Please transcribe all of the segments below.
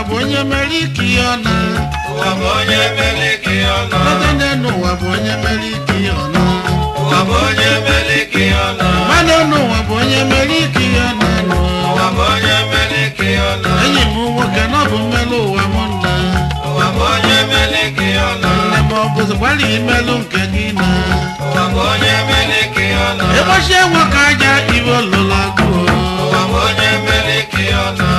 bụ onye mere ike ihe ọ na ụwa bụ onye mere ike ihe ọ nọ lọta n'elu ụwa bụ onye mere ike ihe ọ na ụwa bụ onye mere ike ihe ọ nọ mmadụ n'ụwa bụ onye mere ike ihe ọ na nụ ụwa bụ onye mere ike ihe ọ nọ enyi m nwoke na ọ bụ mmelụ ụwa m nna ụwa bụ onye mere ike ihe ọ nọ nne m ọ bụzi gbalị imelụ nke gị na ụwa bụ onye mere ike ihe ọ nọ ịgbachie nwoke aja iwe olụla gụọ ụwa bụ onye mere ike ihe ọ nọ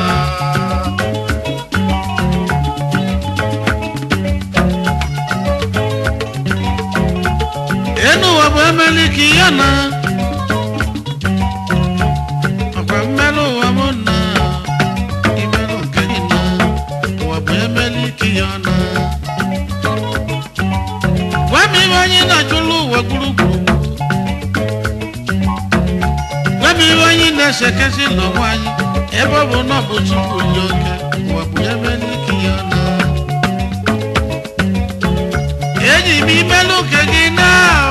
enu ụwa bụ emeli ka ihe na ọkwa mmelụ ụwa m na imelụ nke gị na ụwa bụ emeli ka ihe na gwa m ibe anyị na-achụlụ ụwa gburugburu gwa m ibe anyị na-esekesị n'onwe anyị ebe ọ bụ na ọ bụ chukwu dị oke ụwa bụ emeli ka ihe na enyi m imelụ nke gị na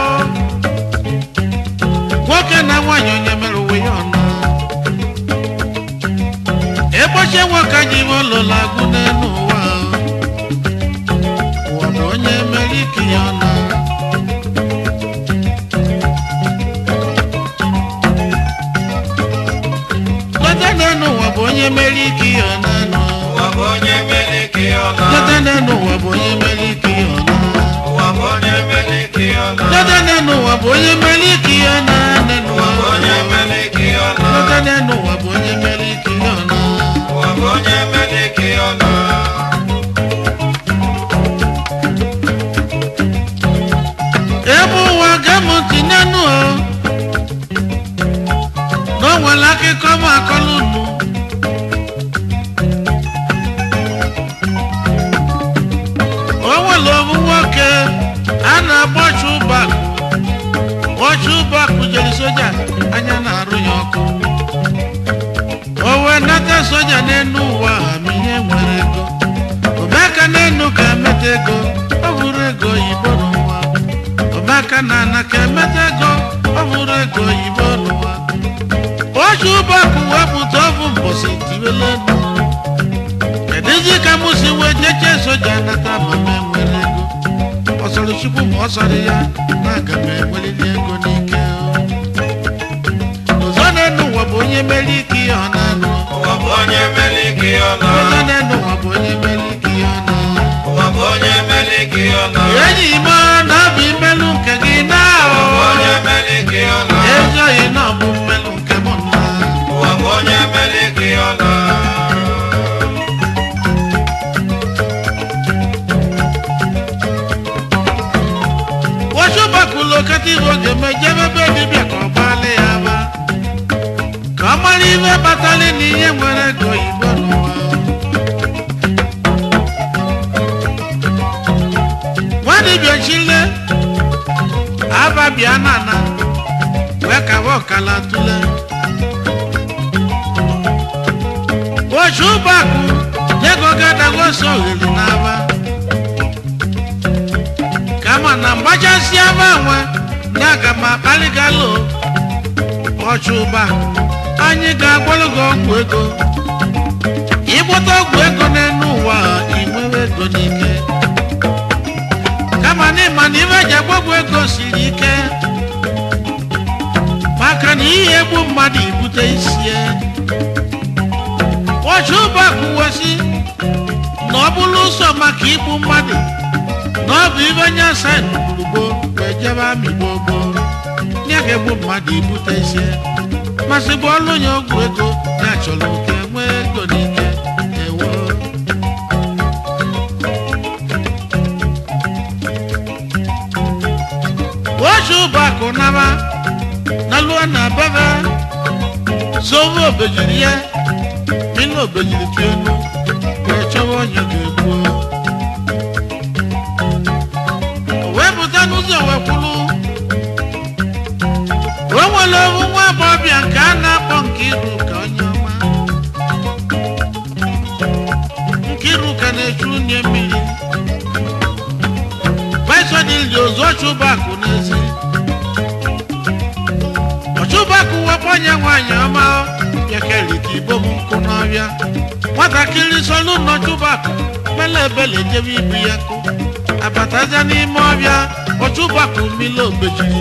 nwoke na nwaanyị onye mere uwe ya ọnụ egbochie nwoke ji iwe ụlọla agụ n'elu ụwa ụwa bụ onye mere ike ya ọnụ lọta n'elu ụwa bụ onye mere ike ya ọnụ ụwa bụ onye mere ike ihe ọ nọ lọta n'elu ụwa bụ onye mere ike ya ọnụ ụwa bụ onye mere ike ihe ọ nọ lọta n'elu ụwa bụ onye mere ike ya ọnụ ụwa bụ onye mere ike ihe ọ nọ lọta n'elu ụwa bụ onye mere ike ya ọnụ ụwa bụ onye mere ike ihe ọ nọ ebe ụwa ga-emụti n'enu o na o nwere akụkọ m akọlụ unu o nwere obu nwoke a na-agba chụbakụ ọchụ ụbakụ jere soja anya na-arụ ya ọkụ o wee nata soja n'enu ụwa ha ma ihe nwere ego omeka n'enu ka emeta ego ọ bụrụ ego oyibo n'ụwa omeka na ana ka emeta ego ọ bụrụ ego oyibo n'ụwa oji ụbọkụ wepụta ọbụ mbọsị tiwele enu kedụzi ka mụ si wee jeche soja nata ma m enwere ego ọ sọrọ chukwu ma ọ sọrọ ya na aga m enweriri ego n'ike ụzọ n'enu ụwa bụ onye mere ike ihe ọ na-anụ ụwa bụ onye mere ike ihe ọ nọ ụzọ n'enu ụwa bụ onye mere ike ihe ọ na-anụ ụwa bụ onye mere ike ihe ọ nọ enyi m na ọ bụ imelụ nke gị na ụwa bụ onye mere ike ihe ọ nọ ezoghị na ọ bụ mmelụ nke m na ụwa bụ onye mere ike ihe ọ nọ wachụbakụlụ okata iwe oge mejebe ebe dibịa ka ọ gbalị ya ba ka ọ mara ihe kpatara na ihe nwere ego oyibo n'ụwa nwadibịa chile ababịa nana wee kawa ọkala tule wachụbakụ nyego gadagoso ogheri n'aba kama na mgbachasị aba nwe ndị aga m akparịgalo ọchụba anyị ga-agwọrọ gị ọgwụ ego ịgbụta ọgwụ ego n'elu ụwa inwewe ego n'ike kama na ịma na ibe ji agbagwo ego siri ike maka na ihe egbu mmadụ ibute isie ọchụba kwuwesị na ọ bụrụ ụzọ maka igbu mmadụ na ọ bụ ibe nye asaịn gburugburu wee jebe amị gbogbo nye ga-egbu mmadụ ibute isi masị bụ ọlụ onye ọgwụ ego na-achọrọ ka enwee ego n'ike ewo ochi ụbọakụ naba na lụọ na bebe sowe obejiri ya mina obejiri tụ enu wee chọwa onye ga-egbuo wee pụta n'ụzọ wee kwulu o nwere owu nwa agbọghọbịa nke a na-akpọ Nkiru ka onye ọma Nkiru ka na-echu unye mmiri vaisodildi ozu ọchụbakụ n'ezi ọchụbakụ wepụ onye nwaanyị ọma bịakerika igbo m nkụ n'ọbịa nwatakịrị solu n'ọchụbakụ mele ebele jebe ibu ya kụ abataja n'ime ọbịa ọchụbakụ mmiri obejiri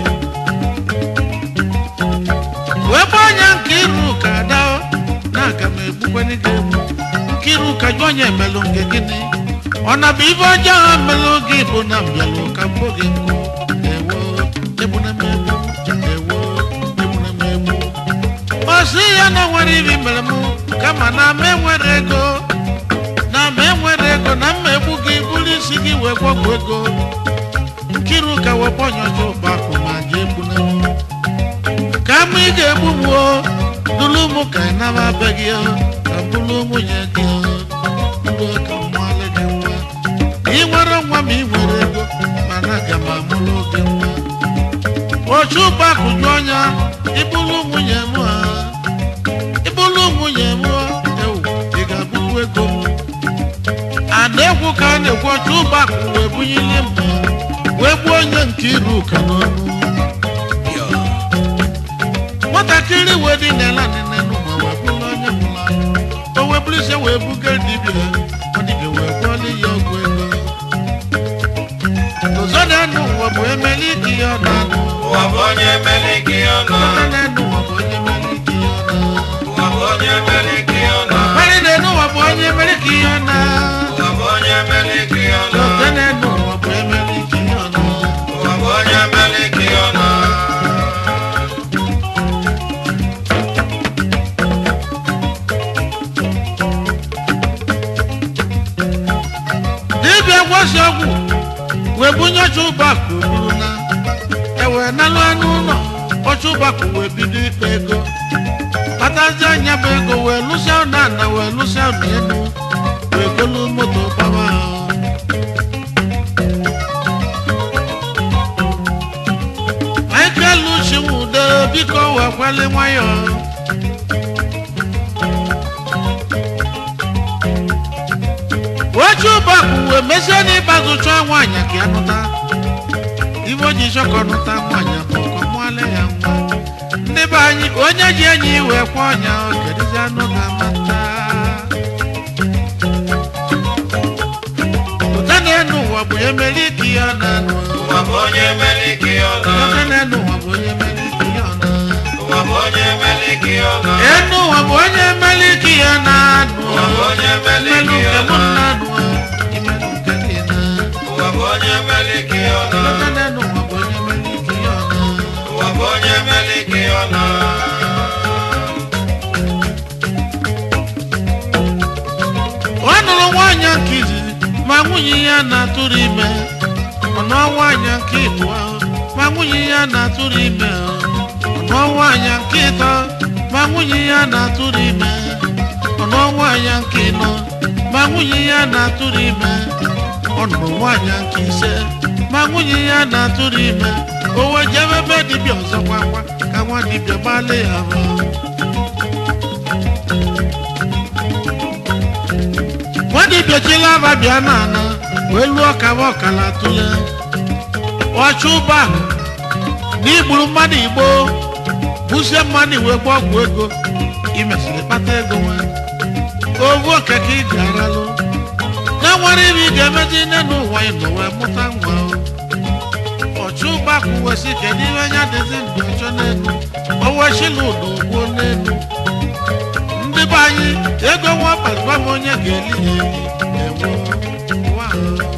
wee gba anya nke iru ka ada na aga m egbukweni gị egbu nke iru ka jụ onye emelụ nke gịnị ọ na bụ ibe ọjọọ ha melụ gị bụ na mbịalụ ka mbụ gị nkụ ewo egbuna m egbu ewo egbuna m egbu o si ya na nwere ibi mere mụ kama na m enwere ego na m enwere ego na mma egbu gị bụrụ isi gị wee gwọgwụ ego nkiru ka wepụ ọnyọcha ụbakụ ma jee egbuna m ka m ị ga-egbu m o duru m ka ị naba be gị o ka m bụrụ nwunye gị o ndụ ka m mụọlị gị nwa ị nwere nwa ma ị nwere ego mana aga m amụrụ gị nwa ochu ụbakụ jụ ọnya ịbụrụ nwunye m ha ịbụrụ nwunye m ewu ị ga-abụkwu ego m a na-ekwu ka a na-ekwu ochu ụbakụ wee bunyili mma wee gbuo onye nke iru ụka n'ọnụ nwatakịrị wee dị n'ala nene n'ụwa wee bụrụ onye nwụrụ anwụ o wee bụrụ isi wee buga dibịa ọ dibịa wee gwọọla ya ọgwụ ego ụzọ na-anụ ụwa bụ emeli ike ya ọ na-anụ ụwa bụ onye mere ike ya ọnụ ụzọ na-anụ ụwa bụ onye mere ike ya ọ na ụwa bụ onye mere ike ya ọnụ Mmadụ na-enu ụwa bụ onye mere ike ya ọ na ụwa bụ onye mere ike ya ọnụ ụzọ na-anụ ụwa bụ emeli ike ya ọ na ụwa bụ onye mere ike ya ọnụ dibịa gwọsi ọgwụ wee bunye ọcha ụbakụ buru na ewee nalụ anụ ụlọ ọcha ụbakụ wee bido ikpe ego kpatazi anya bụ ego wee lụsịa ụna ana wee lụsịa ụna elu wee golu moto gbawa ahụ michael chinwude biko wee kweli nwayọọ oche ụbọkụ wee mesie n'ịgbazụ chọọ nwaanyị ka ya nụta ibe o ji chọkọ nụta nwaanyị bụ ka ọ mụọla ya nwa ndị be anyị onye ji enyi wee kwa ọnya kedizi anụ ga-amata ụta na-enu ụwa bụ onye mere ike ya na anụ ụwa bụ onye mere ike ya ọnụ ụta na-enu ụwa bụ onye mere ike ya na ụwa bụ onye mere ike ya ọnụ enu ụwa bụ onye mere ike ya na anụ ụwa bụ onye mere imelụ ike ya nke mụ ọnụ na anụ imelụ nke gị na ụwa bụ onye mere ike ya ọnụ ụta na-enu ụwa bụ onye mere ike ya na ụwa bụ onye mere ike ya ọnụ ọ nụrụ nwaanyị nke izizi ma nwunye ya na-atụrụ ime ọ nụọ nwaanyị nke ịbụọ ma nwunye ya na-atụrụ ime ọ nụọ nwaanyị nke ịtọ ma nwunye ya na-atụrụ ime ọ nụọ nwaanyị nke ịnọ ma nwunye ya na-atụrụ ime ọ nụrụ nwaanyị nke ise ma nwunye ya na-atụrụ ime o wee jebe ebe dibịa ọzọ kwakwa ka nwa dibịa gbalị ya ahụ nwadibịa chila aba bịa n'ana wee lụọ kaba ọkala tụle ọchụ ụba n'igburu mmadụ igbo busie mmadụ wee gba ọgwụ ego imesịrị kpata ego nwe ovu okeke ị ga-aralụ na nwere ibe ị ga-emezi nne n'ụwa ịnọ wee mụta nwa o. ọchụ ụba kwuwesị kedu ihe anya dịzi ndụ ọchọ n'elu owechila ụdọ gbuo n'elu ndị be anyị ego nwa kpazụba m onye ga-eli ya eli ewo ụwa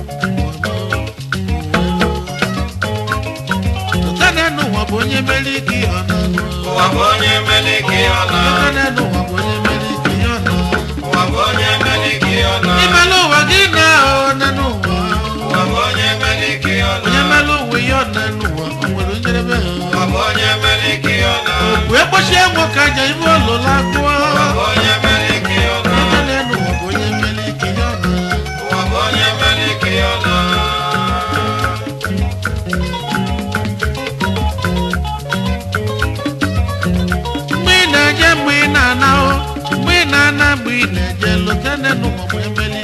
ụtanenu ụwa bụ onye mere ike ihe ọ na-anụ ụwa bụ onye mere ike ya ọnụ ụtanenu ụwa bụ onye mere ike ihe ọ na-anụ ụwa bụ onye mere ike ya ọnụ imelu ụwa gị na onenu ụwa ụwa bụ onye mere ike ya ọnụ onye melu ụwa ihe ọ na-enu ụwa o nwere njedebe ụwa bụ onye mere ike ya ọnụ wee kpọchie nwoke aja ibe olola gụọ ụwa bụ onye mere ike ya ọnụ ụtanenu ụwa bụ onye mere ike ihe ọ na-anụ ụwa bụ onye mere ike ya ọnụ mgbe ị na-eje mgbe ị na-ana o mgbe ị na-ana mgbe ị na-eje lụtene n'ụwa bụ emeli